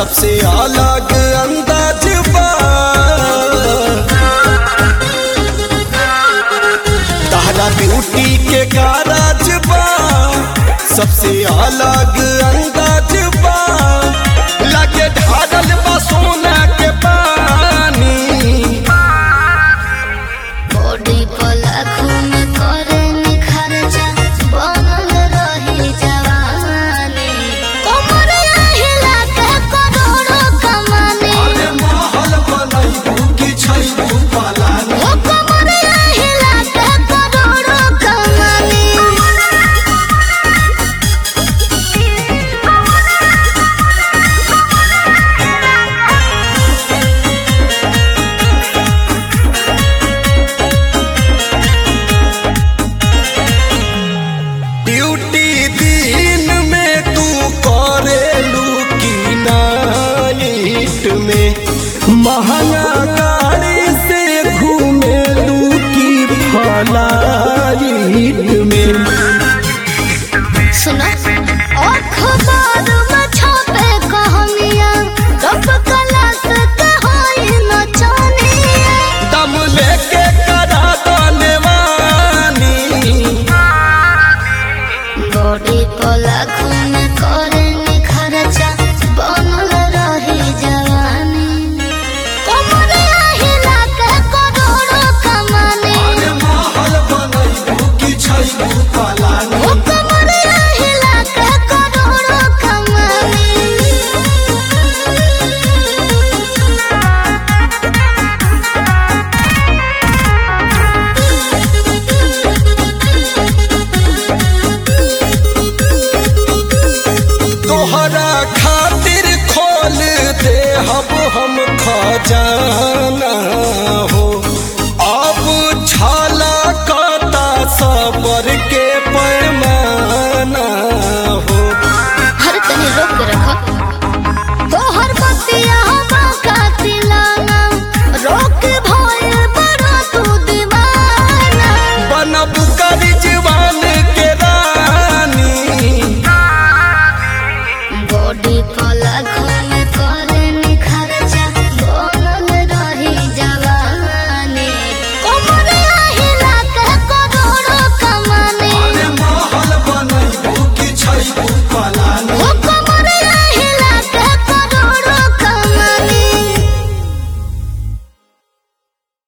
सबसे अलग अंदाज बा तहरा ब्यूटी के कारज बा सबसे अलग अंदाज बा लगे ढारल बा सोना के पानी बॉडी पर लाखों में करे निखरजा बनल रही जवानी कमर हिला के करोड़ों कमानी अरे महल बनैबू कि छैबू पलानी ओ कमर हिला के करोड़ों कमानी ड्यूटी दिन में तू करेलू की नाइट में महंगा